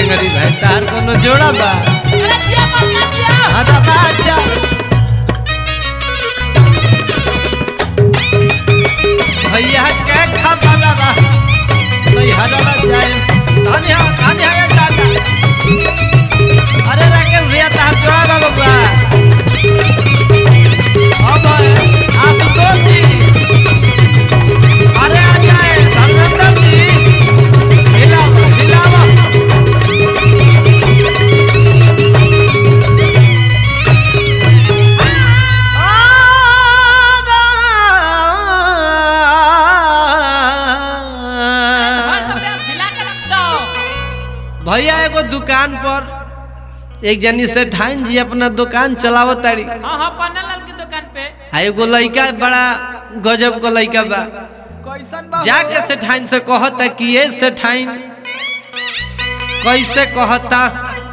टंगरी भाई तार कोनो जोड़ा बा अरे दिया मत कर दिया हाँ दादा अच्छा भैया के खबर बा सही हजारा जाए धानी हा धानी हा दादा अरे राकेश भैया तार जोड़ा बा बबुआ अब आशुतोष जी अरे आ जाए धर्मेंद्र जी हिलावा हिलावा हर समय हिला के रख दो भैया एगो दुकान पर एक जनी से ठाइन जी अपना दुकान चलावत ताड़ी हाँ हाँ पन्ना लाल की दुकान पे आ एगो लइका बड़ा गजब का लइका बा कैसन बा जाके से ठाइन से कहता कि ये से ठाइन कैसे कहता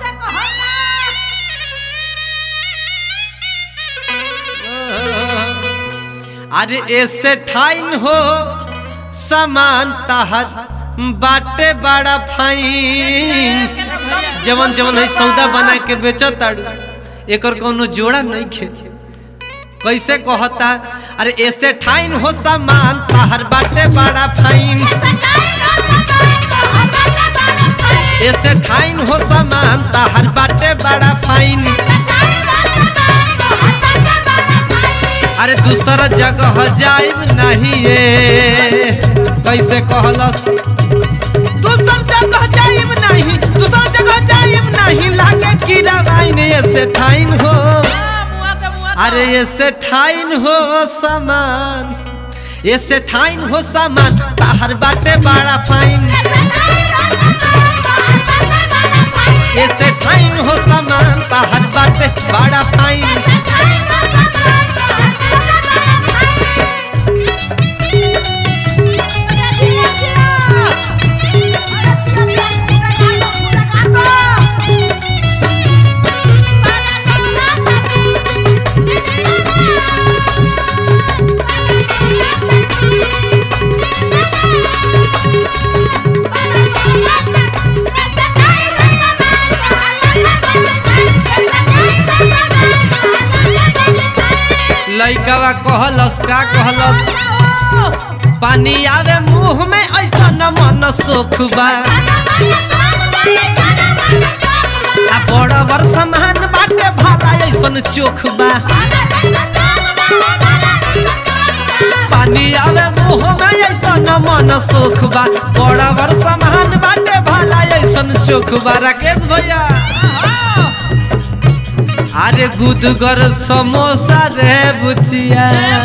अरे ऐसे ठाइन हो सामान ताहर बाटे बड़ा फाइन जवन जवन है सौदा बना के बेचो ताड़ू एकर कोनो जोड़ा नहीं खे कैसे कहता अरे ऐसे ठाइन हो सामान ताहर बाटे बड़ा फाइन ऐसे ठाइन हो सामान ताहर बाटे बड़ा फाइन अरे दूसरा जगह जाइब नहीं ये कैसे कहलस दूसर जगह जाइब नहीं दूसर जगह जाइब नहीं लागे कीड़ा वाइन ऐसे ठाइन हो मुआ दे मुआ दे अरे ऐसे ठाइन हो सामान ऐसे ठाइन हो सामान ताहर बाटे बड़ा फाइन ऐसे ठाइन हो सामान ताहर बाटे बड़ा फाइन लइकवा कहलस का कहलस पानी आवे मुंह में ऐसा न मन सुख बा आ बड़ बड़ सामान बाटे भाला ऐसन चोख बा पानी आवे मुंह में ऐसा न मन सुख बा बड़ बड़ सामान बाटे भाला ऐसन चोख बा राकेश भैया अरे गुदगर समोसा रे बुचिया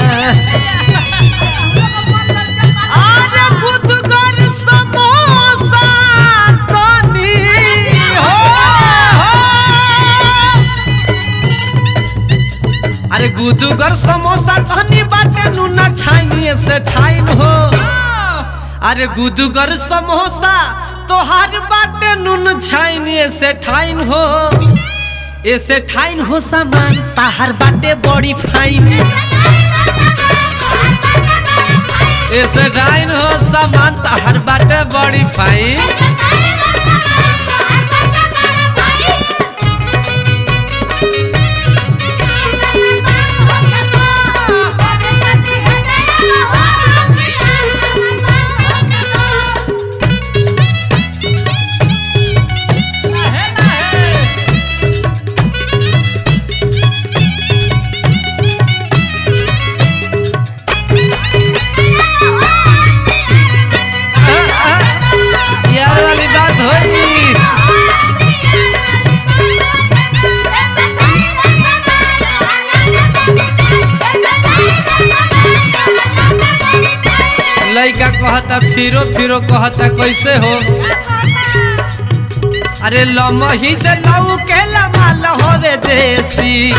अरे गुदगर समोसा तनी हो, हो। अरे गुदगर समोसा तनी बाटे नूना छाइनी से ठाइन हो अरे गुदगर समोसा तोहार बाटे नून छाइनी से ठाइन हो ऐसे ठाइन हो सामान ताहार बाटे बड़ी फाइन ऐसे ठाइन हो सामान ताहार बाटे बड़ी फाइन है ना है आ, आ, यार वाली बात होई लइका कहता फिरो फिरो कहता कैसे हो अरे लमही से लऊ के लमाल होवे देसी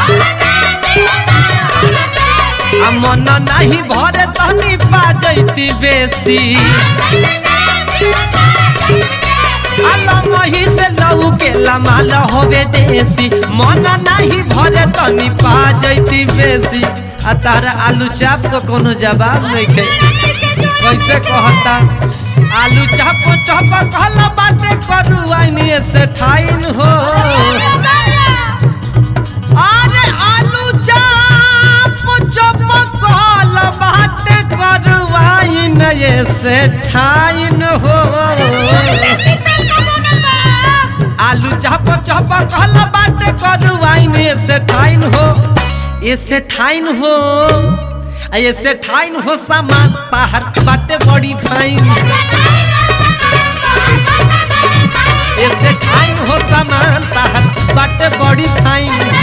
आ मन नाही भरे तनी पा जैती बेसी आ लमही से लऊ के लमाल होवे देसी मन नाही भरे तनी पा जैती बेसी आ तारा आलू चाप को कोनो जवाब नहीं खे कैसे कहता आलू चप चप कहला बाटे करुआइन से ठाइन हो अरे आलू चप चप कहला बाटे करुआइन से ठाइन हो आलू चप चप कहला बाटे करुआइन से ठाइन हो ऐसे ठाइन हो आ ऐसे ठाइन हो सामान ताहर बाटे बड़ी फाइन ऐसे ठाइन हो सामान ताहर बाटे बड़ी फाइन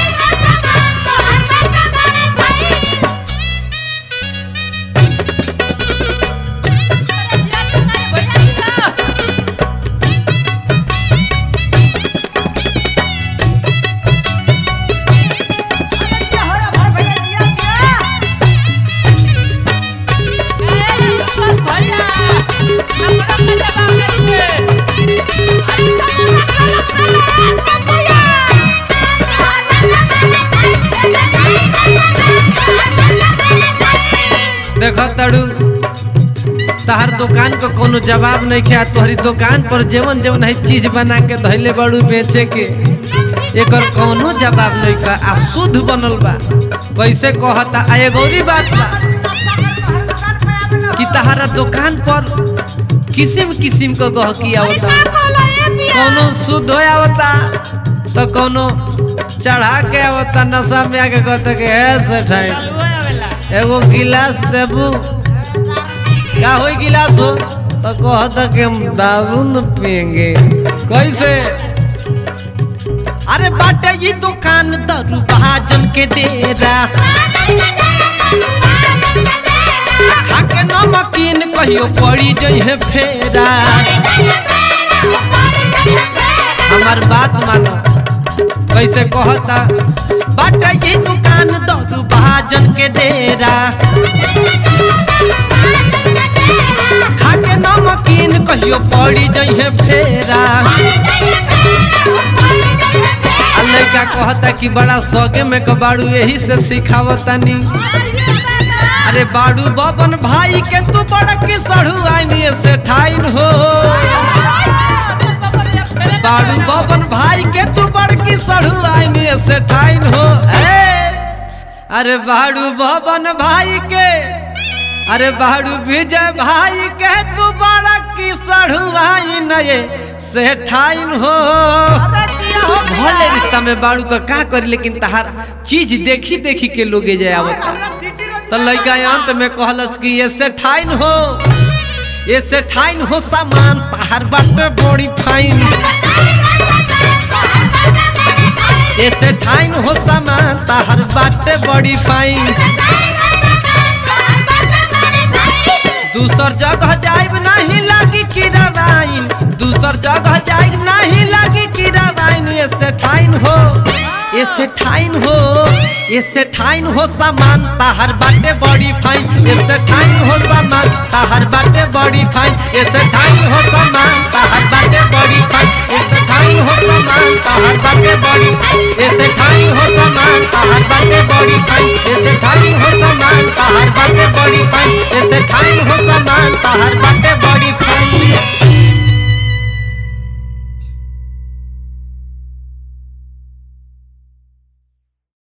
देख तड़ू तहर दुकान को कोनो जवाब नहीं किया तोहरी दुकान पर जेवन जेवन है चीज बना के धैले बड़ू बेचे के एकर कोनो जवाब नहीं का आ शुद्ध बनल बा कैसे कहता आ एगो औरी बात बा कि तहरा दुकान पर किसिम किसिम को गहकी आवता कोनो शुद्ध हो आवता तो कोनो चढ़ा के आवता नशा में आके कहता कि है सेठाई एगो गिलास देबू का होई गिलास हो तो कहता कि हम दारू न पियेंगे कैसे अरे बाटे ये दुकान दारू महाजन के डेरा खाके नमकीन कहियो पड़ी जइहे फेरा हमार बात मानो कैसे कहता बाटे ये दुकान दारू महाजन के डेरा खाके नमकीन कहियो पड़ी जइहे फेरा आ लइका कहता कि बड़ा सौगे में कबाड़ू यही से सिखावतानी अरे बाड़ू बबन भाई के तू बड़ा की सड़ू आईनी से ठाइन हो बाड़ू बबन भाई के तू बड़ की सड़ू आईनी से ठाइन हो ए अरे बाड़ू बबन भाई के अरे बाड़ू विजय भाई के तू बड़ा की सड़ू आई नये से ठाइन हो भले रिश्ता में बाड़ू तो का करी लेकिन तहार चीज देखी देखी के लोगे जाए आवता तो लड़का अंत में कहलस कि ये से ठाइन हो ये से ठाइन हो सामान तहार बाटे बड़ी फाइन ये से ठाइन हो सामान तहार बाटे बड़ी फाइन दूसर जगह जाइब नहीं लागी किरावाइन दूसर जगह जाइब नहीं लागी किरावाइन ऐसे ठाइन हो ऐसे ठाइन हो ऐसे ठाइन हो सामान ताहर बाटे बड़ी फाइन ऐसे ठाइन हो सामान ताहर बाटे बड़ी फाइन ऐसे ठाइन हो सामान ताहर बाटे बड़ी फाइन ऐसे ठाइन हो सामान ताहर बाटे बड़ी ऐसे ठाइन हो सामान ताहर बाटे बड़ी फाइन ऐसे ठाइन हो सामान ताहर बाटे बड़ी फाइन ऐसे ठाइन हो सामान ताहर बाटे बड़ी